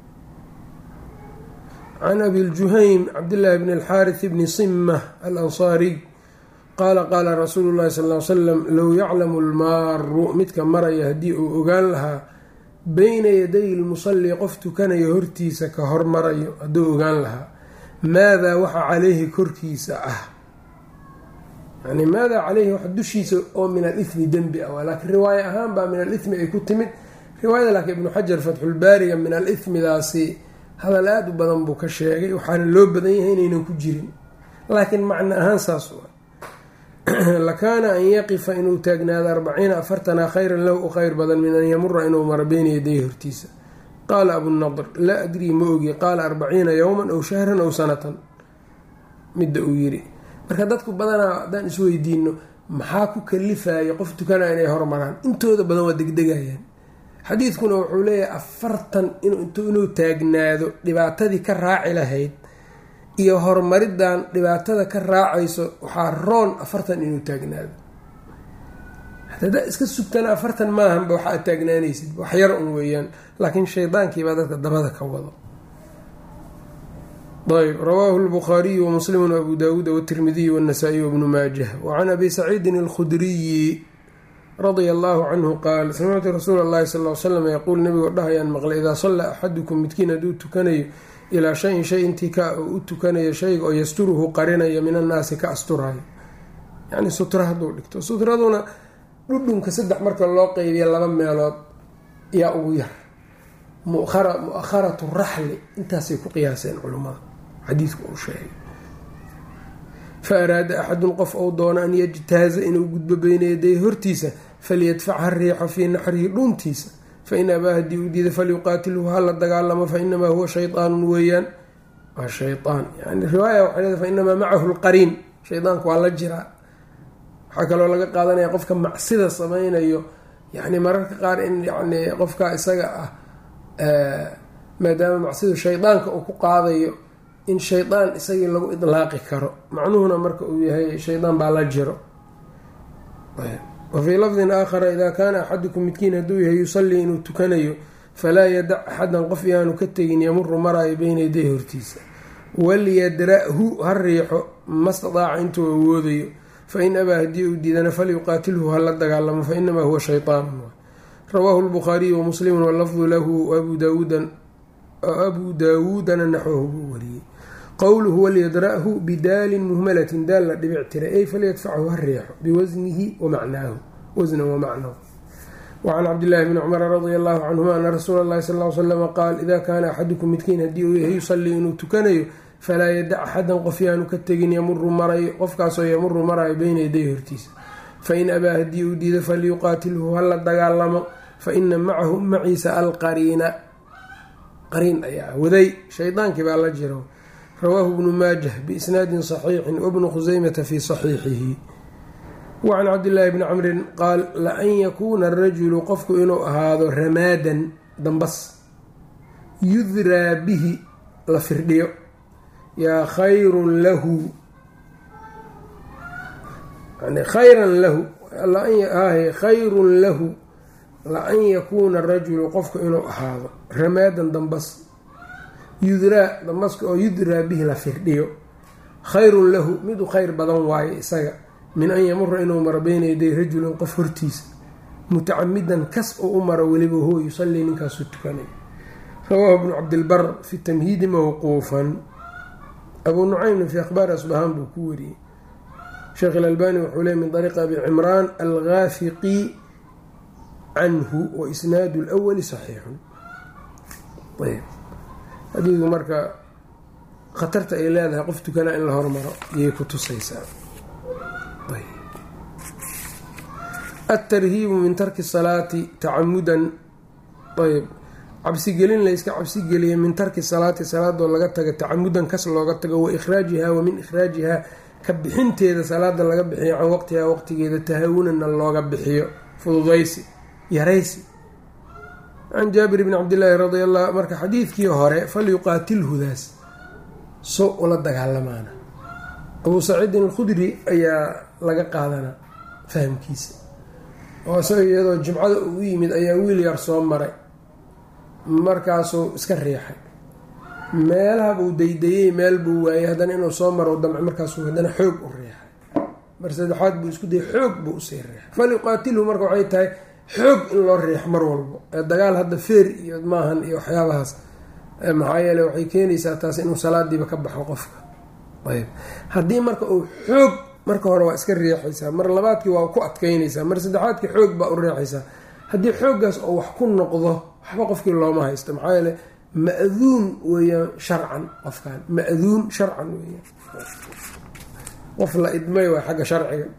can abi ljuhaym cabdillaahi bni alxaaris bni simma alansaariy qaala qaala rasuulu llahi sal l slam low yaclamu lmaaru midka maraya haddii uu ogaan lahaa beyna yaday lmusalli qof tukanaya hortiisa ka hormarayo hadduu ogaan lahaa maadaa waxa caleyhi korkiisa ah yani maadaa caleyhi waxa dushiisa oo min alithmi dembi ah laakiin riwaaye ahaan baa min alithmi ay ku timid riwaayada laakiin ibnu xajar fatxulbaariga min alithmidaasi hadal aada u badan buu ka sheegay waxaana loo badan yahay inaynan ku jirin laakiin macno ahaan saas u ah lakaana an yaqifa inuu taagnaado arbaciina afartana khayran lahu u khayr badan min an yamura inuu maro beyna yaday hortiisa qaala abunadr laa adrii ma ogi qaala arbaciina yowman ow shahran ow sanatan midda uu yiri marka dadku badanaa haddaan isweydiino maxaa ku kalifaya qof tukanaya inay hormaraan intooda badan waa degdegayaan xadiidkuna wuxuu leeyahay afartan inuu taagnaado dhibaatadii ka raaci lahayd iyo horumaridan dhibaatada ka raacayso waxaa roon afartan inuu taagnaado hadaa iska sugtana afartan maahanba waxa ad taagnaanaysid wax yar un weeyaan laakiin shaydaankiibaa dadka dabada ka wado ayb rawaahu lbukhaariyu wamuslimu abu daawuuda watirmidiyu wanasaa-iy wabnu maajah wacan abi saciidin alkhudriyi radia allahu canhu qaal samictu rasuula allahi sal l slam yaquul nabigoo dhahayaan maqlay idaa sallaa axadukum midkiin hadduu tukanayo ilaa shayin shay intii ka oo u tukanayo shayga oo yasturuhu qarinaya min annaasi ka asturayo yacni sutra hadduu dhigto sutraduna dhudhunka saddex marka loo qeybiya laba meelood yaa ugu yar mu-akharatu raxli intaasay ku qiyaaseen culummada xadiidku uu sheegay fa araada axadun qof ou doono an yajtaaza inuu gudbo beyna yaday hortiisa falyadfac ha riixo fii naxrihi dhuuntiisa fain abaa haddii uu diida falyuqaatilhu hala dagaalamo fainamaa huwa shaydaanun weeyaan waa shayaan yani riwaaya waxay leedahay fainamaa macahu lqariin shaydaanku waa la jiraa waxaa kaloo laga qaadanaya qofka macsida sameynayo yani mararka qaar in yani qofka isaga ah maadaama macsidu shaydaanka uu ku qaadayo in shaydaan isagii lagu idlaaqi karo macnuhuna marka uu yahay shaydaan baa la jiro wa fii lafdin aakhara idaa kaana axadukum midkiin hadduu yahay yusallii inuu tukanayo falaa yadac axadan qof yaanu ka tegin yamuru maraayo beyna yaday hortiisa walyadra-hu ha riixo ma stadaaca intuu awoodayo fain abaa haddii uu diidana falyuqaatilhu hala dagaalamo fainamaa huwa shaytaanun rawaahu lbukhaariyu wamuslimun walafdu lahu abuu daawuudana naxwahu buu wariyey qowluhu walyadra-hu bidaalin muhmalatin daal la dhibic tiray ay falyadfachu ha riixo biwasnihi wamacnaahu wasnan wamacnahu wacan cabdillaahi bni cumara radia allahu canhuma ana rasuula allahi sal l slama qaal ida kaana axadukum midkiin haddii uu yahay yusallii inuu tukanayo falaa yadac axadan qof yaanu ka tegin yamuru marayo qofkaasoo yamuru marayo beyna yaday hortiisa fain abaa haddii uu diido falyuqaatilhu hala dagaalamo faina macahu maciisa alqariina qariin ayaa waday shaydaankii baa la jiro rawaahu bnu maajah biisnaadin saxiixin wabnu khuseymata fii saxiixihi wacan cabdillaahi bni camrin qaal la-an yakuuna arajulu qofku inuu ahaado ramaadan dambas yudraa bihi la firdhiyo yaa khayrun lahu yani khayran lahu khayrun lahu la-an yakuuna arajulu qofku inuu ahaado ramaadan dambas yudraa dambaska oo yudraa bihi la firdhiyo khayrun lahu mid u khayr badan waayo isaga min an yamura inuu maro beyna yaday rajulin qof hortiisa mutacamidan kas oo u maro weliba huwa yusallii ninkaasuu tukanay rawaahu bnu cabdilbar fi tamhiidi mawquufan abuu nucaymna fi akhbaari asbahaan buu ku wariyey sheekh ilalbani wuxuu leey min ariiqi abi cimraan algaafiqi canhu wa isnaadu lwali saxiixun ayb xadiidku marka khatarta ay leedahay qof tukanaa in la hormaro ayay ku tusaysaa altarhiibu min tarki salaati tacamudan ayb cabsigelin layska cabsigeliya min tarki salaati salaadoo laga taga tacamudan kas looga tago wa ikhraajihaa wa min ikhraajihaa ka bixinteeda salaada laga bixiyo can waqtihaa waqtigeeda tahawunana looga bixiyo fududaysi yaraysi can jaabir bni cabdillaahi radi allah marka xadiidkii hore falyuqaatilhudaas so ula dagaalamaana abuu saciidin alkhudri ayaa laga qaadanaa fahamkiisa oo isaga iyadoo jimcada uu yimid ayaa wiil yar soo maray markaasuu iska riixay meelaha buu daydayey meel buu waayey haddana inuu soo maro damce markaasuu haddana xoog u riixay mar saddexaad buu isku dayay xoog buu usii riixay falyuqaatilhu marka waxay tahay xoog in loo riixo mar walbo ee dagaal hadda feer iyo maahan iyo waxyaabahaas maxaa yeele waxay keenaysaa taas inuu salaadiiba ka baxo qofka ayb haddii marka uu xoog marka hore waa iska riixaysaa mar labaadkii waa ku adkeynaysaa mar saddexaadkii xoog baa u riixaysaa haddii xooggaas oo wax ku noqdo waxba qofkii looma haysto maxaa yeele ma-duun weeyaan sharcan qofkan ma-duun sharcan weeyaan qof la idmay waa xagga sharciga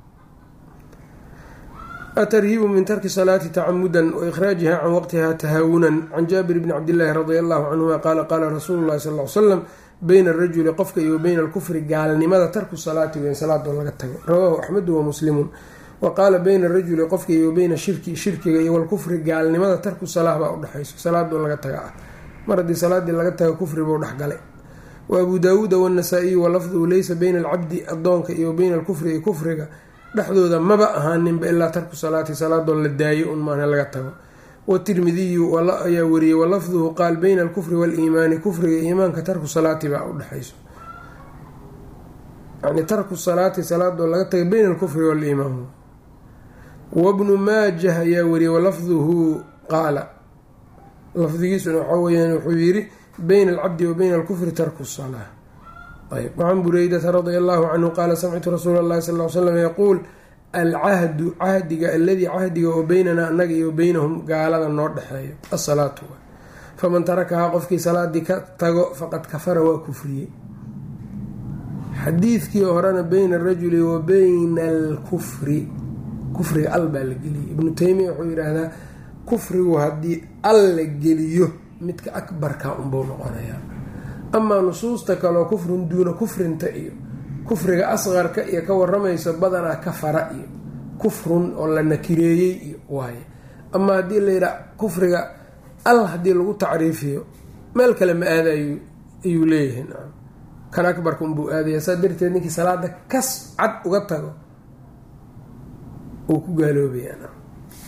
atarhiibu min tarki salaati tacamudan wa ikhraajiha can waqtiha tahaawunan can jaabir bni cabdillaahi radia allahu canhuma qaala qaala rasuulu llahi sal l slam bayna arajuli qofka iyo bayna alkufri gaalnimada tarku salaati weyn salaadoo laga tago rawaahu axmedu wa muslimun wa qaala bayna arajuli qofka iyo bayna shirki shirkiga iyo walkufri gaalnimada tarku salaah baa udhexayso salaadoo laga taga ah mar haddii salaadii laga taga kufri buu dhexgalay wa abuu daawuuda waannasaa-iyu walafduhu leysa bayna alcabdi adoonka iyo bayna alkufri iyo kufriga dhexdooda maba ahaaninba ilaa tarku salaati salaadoo la daayo un maana laga tago watirmidiyu ayaa wariyey walafduhu qaal bayna alkufri waaliimaani kufriga iimaanka tarku salaati baa udhexayso yani tarku salaati salaadoo laga taga bayna alkufri waaliimaan wabnu maajah ayaa wariyey walafduhu qaala lafdigiisuna waxaa weyaan wuxuu yiri bayna alcabdi wa bayna alkufri tarku salaa ayb wacan bureydata radia allahu canhu qaala samictu rasuula allahi sal l slam yaquul alcahdu cahdiga aladii cahdiga oo beynanaa annaga iyo beynahum gaalada noo dhexeeyo asalaatu faman tarakahaa qofkii salaadii ka tago faqad kafara waa kufriyey xadiidkii horena bayna arajuli wa bayna alkufri kufriga al baa la geliyay ibnu taymiya wuxuu yidhaahdaa kufrigu haddii al la geliyo midka akbarka unbuu noqonayaa amaa nusuusta kaleo kufrun duuna kufrinta iyo kufriga asqarka iyo ka waramayso badanaa kafara iyo kufrun oo la nakireeyey iyo waaye ama haddii la yidhaha kufriga al haddii lagu tacriifiyo meel kale ma aadayo ayuu leeyahay nacam kan akbarka unbuu aadaya saa darteed ninkii salaada kas cad uga tago uu ku gaaloobayaa nacam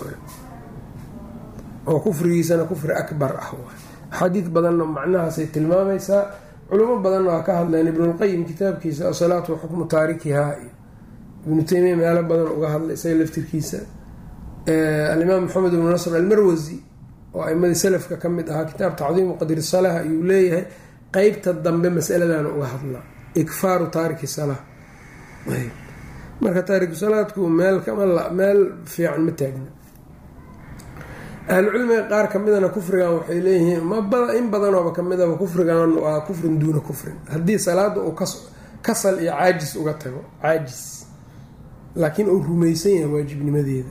oo kufrigiisana kufri akbar ah waay axaadiid badanna macnahaasay tilmaamaysaa culimo badanna waa ka hadleen ibnulqayim kitaabkiisa asalaatu wa xukmu taarikihaa iyo ibnu taymiya meelo badan uga hadlay isaga laftirkiisa alimaam maxamed ibnu nasr almarwasi oo aimadii salafka ka mid ahaa kitaab tacdiimu qadri salaah ayuu leeyahay qeybta dambe masaladana uga hadlaa ikfaaru taariki salaa marka taariku salaadku meel meel fiican ma taagna ahlucilmiga qaar kamidana kufrigan waxay leeyihiin in badanooba kamidaba kufrigan waa kufrin duuna kufrin haddii salaada uu kasal iyo caajis uga tago caajis laakiin uu rumaysan yahay waajibnimadeeda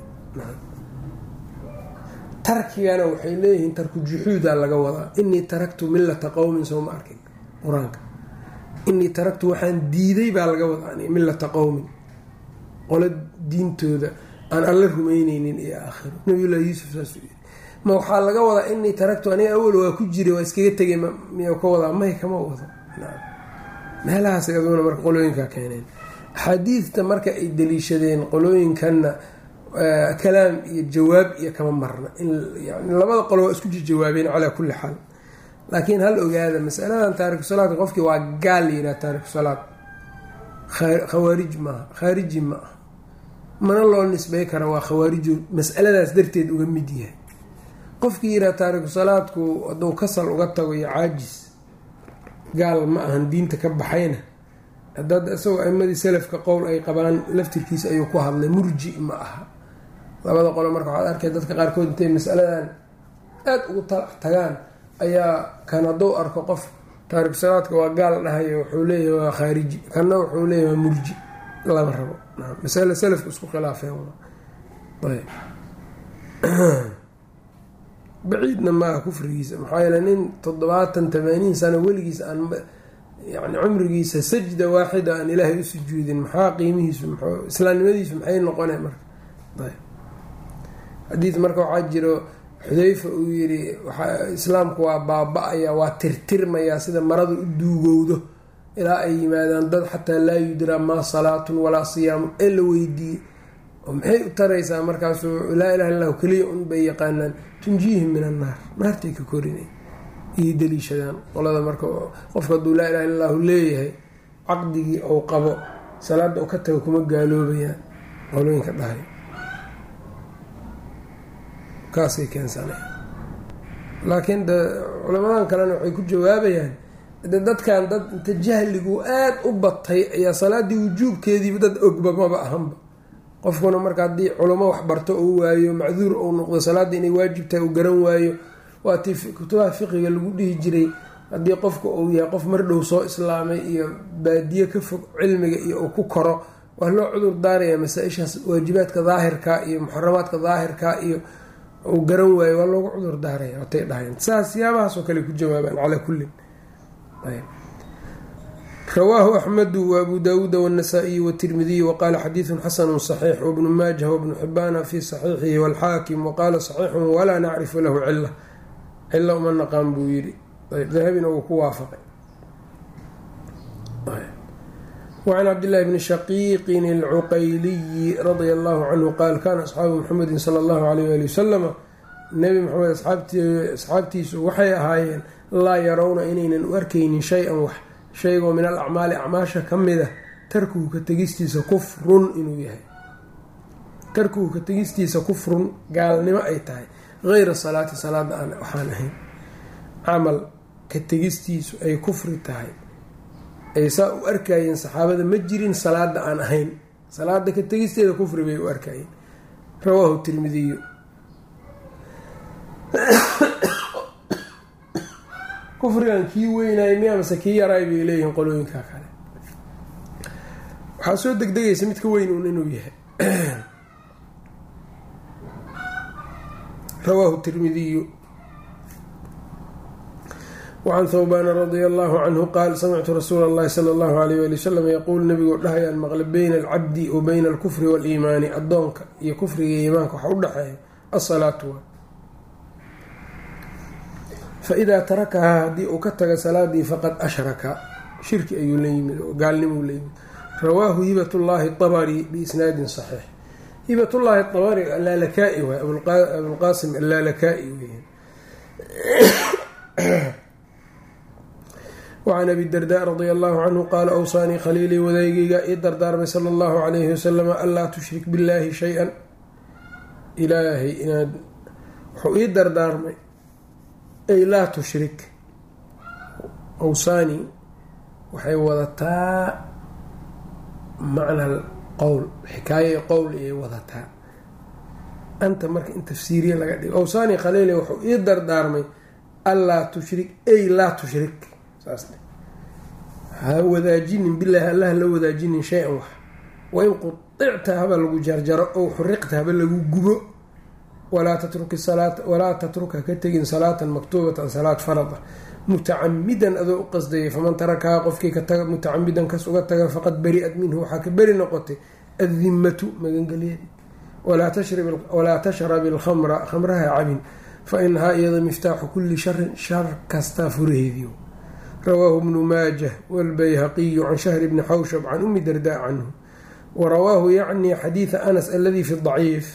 tarkigana waxay leeyihiin tarku juxuuda laga wadaa inii taraktu millata qowmin sowma arkin qur-aanka inii taraktu waxaan diiday baa laga wadaa millata qowmin qolo diintooda aan alla rumeyneynin iyo aakhiro nabiyullahi yuusuf saasuu yiri ma waxaa laga wadaa inii taraktu aniga awal waa ku jiray waa iskaga tegay miya ka wadaa may kama wado meelahaas aduna marka qolooyinkaa keeneen axaadiidta marka ay daliishadeen qolooyinkanna kalaam iyo jawaab iyo kama marna yani labada qolo waa isku jawaabeen calaa kulli xaal laakiin hal ogaada masaladan taariku salaadka qofkii waa gaal yiraa taariku salaad khawaarij maaha khaariji ma ah mana loo nisbay kara waa khawaarijo masaladaas darteed uga mid yahay qofkii yiraa taariku salaadku hadduu kasal uga tago iyo caajis gaal ma ahan diinta ka baxayna hadaad isagoo aimadii salafka qowl ay qabaan laftirkiisa ayuu ku hadlay murji ma aha labada qolo marka waxaad arkay dadka qaarkood intay masaladan aada ugu talax tagaan ayaa kan hadduu arko qof taariku salaadka waa gaal dhahayo wuxuu leeyahay waa khaariji kanna wuxuu leeyahay waa murji lama rabo masale salafka isku khilaafeen baciidna maaha kufrigiisa maxaa yeele nin toddobaatan tamaaniin sano weligiis aan yani cumrigiisa sajda waaxida aan ilaahay u sujuudin maxaa qiimihiisu m islaamnimadiisu maxay noqona marka xadiid marka waxaa jiro xudeyfa uu yiri islaamku waa baaba-aya waa tirtirmayaa sida maradu u duugowdo ilaa ay yimaadaan dad xataa laa yudraa maa salaatun walaa siyaamun ee la weydiiyey oo maxay u taraysaa markaasuu laa ilaha illahu keliya un bay yaqaanaan tunjiihim min annaar naartay ka korinay iyo daliishadaan qolada marka qofka hadduu laa ilaha illa allahu leeyahay caqdigii ou qabo salaada u ka tago kuma gaaloobayaan qolooyinka dhahay kaasay keensana laakiin de culamadan kalena waxay ku jawaabayaan de dadkan dad inta jahligu aada u batay ayaa salaaddii wujuubkeediiba dad ogba maba ahanba qofkuna marka haddii culamo wax barto uu waayo macduur uu noqdo salaadda inay waajib tahay uu garan waayo waatii kutubaha fiqiga lagu dhihi jiray haddii qofka uu yahay qof mardhow soo islaamay iyo baadiye ka fog cilmiga iyo uu ku koro waa loo cudur daaraya masaa-ishaas waajibaadka daahirka iyo muxaramaadka daahirka iyo uu garan waayo waa loogu cudur daaraya watay dhahayn saas siyaabahaasoo kale ku jawaabaan calaa kullin rawaahu axmedu waabu daawuuda wاnasaa'iyi wاtirmidiy waqaala xadiidu xasanu صaxiix wbnu maajah wbnu xibaana fi saxiixihi wاlxaakim waqaala صaxiixu walaa nacrifu lahu cila cilo uma naqaan buu yidhi dahabina uu ku waafaqay wacan cabdillahi bni shaqiiqin alcuqayliyi radia allahu canhu qaal kana asxaabu muxamedi sala allahu alayh ali wasalama nebi maxamed asxaabtiisu waxay ahaayeen laa yarawna inaynan u arkaynin shay-an wax shaygoo min al acmaali acmaasha ka mida tarkuhu ka tegistiisa kufrun inuu yahay tarkuhu ka tegistiisa kufrun gaalnimo ay tahay hayra salaati salaada aan waxaan ahayn camal ka tegistiisu ay kufri tahay ay saa u arkayeen saxaabada ma jirin salaada aan ahayn salaada ka tegisteeda kufri bay u arkayeen rawaahu tirmidiyu kufrigan kii weynaay miya mase kii yaraay bay leeyihiin qolooyinka kale waxaa soo degdegaysa midka weyn uun inuu yahay rawaahu tirmidiyu wacan thawbaana radia allahu canhu qaal samictu rasuula allahi sala allahu alayh wali wasalam yaquul nabigoo dhahayaan maqle beyna alcabdi wa beyna alkufri waaliimaani addoonka iyo kufriga iyo iimaanka waxa u dhexeeya asalaatu waa faidaa tarakahaa haddii uu ka taga salaadii faqad ashraka shirki ayuu la yimid oo gaalnimuu la yimid rawaahu hibat llahi abari biisnaadin saxiix hibat llahi abari allaalakaai waay abulqaasim allaalakaai weyan wacan abi darda radia allahu canhu qaala awsaanii khaliilii wadaygayga ii dardaarmay sala allahu calayhi wasalama anlaa tushrik billaahi shay-an ilaahay inaad wuxuu ii dardaarmay ay laa tushrik awsaani waxay wadataa macna qowl xikaaye qowl ayay wadataa anta marka in tafsiiriya laga dhigo awsaani khaliili wuxuu ii dardaarmay anlaa tushrik ay laa tushrik saas ha wadaajinin bilaahi allah la wadaajinin shay-an wax wain qudicta haba lagu jarjaro ow xuriqta haba lagu gubo walaa tatruki salaata walaa tatruka ka tegin salaatan maktuubatan salaad farada mutacamidan adoo u qasdayay faman tarakahaa qofkii ka taga mutacamidan kas uga taga faqad bari-at minhu waxaa ka beri noqotay addimatu magangeliyadii walaa tashrabi alkhamra khamraha cabin fa inahaa iyada miftaaxu kulli sharin shar kastaa furaheediyo rawaahu bnu maajah wاlbayhaqiyu can shahri bni xawshab can umi darda canhu warawaahu yacni xadiida anas aladi fi daciif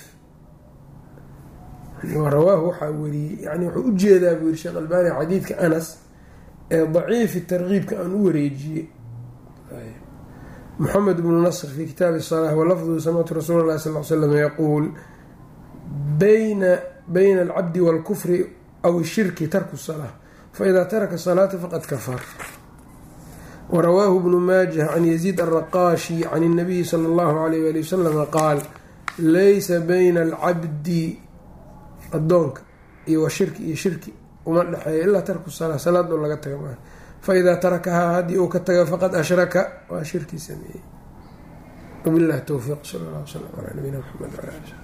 rawaahu waxaa weriyey yani wuxuu u jeedaa buu yiri sheekh albani xadiidka anas ee daciifi tarkiibka aan u wareejiyey moxamed bnu nasr fi kitaabi الsalaa walafduhu samictu rasuul اlahi sal l slam yaquul bayna bayna alcabdi wاlkufri aw shirki tarku الsalaa faida taraka salaata faqad kafar warawaahu bnu maajah can yaziid alraqaashi can اnabiyi sala اllahu alayh ali wasalama qaal laysa bayna alcabdi adoonka iyo wa shirki iyo shirki uma dhexeeya ilaa tarku salaa salaad oo laga taga maaha faidaa tarakahaa haddii uu ka taga faqad ashraka waa shirki sameeyey wabillahi towfiiq sal allah wslam calaa nabiyina mxamed wala ali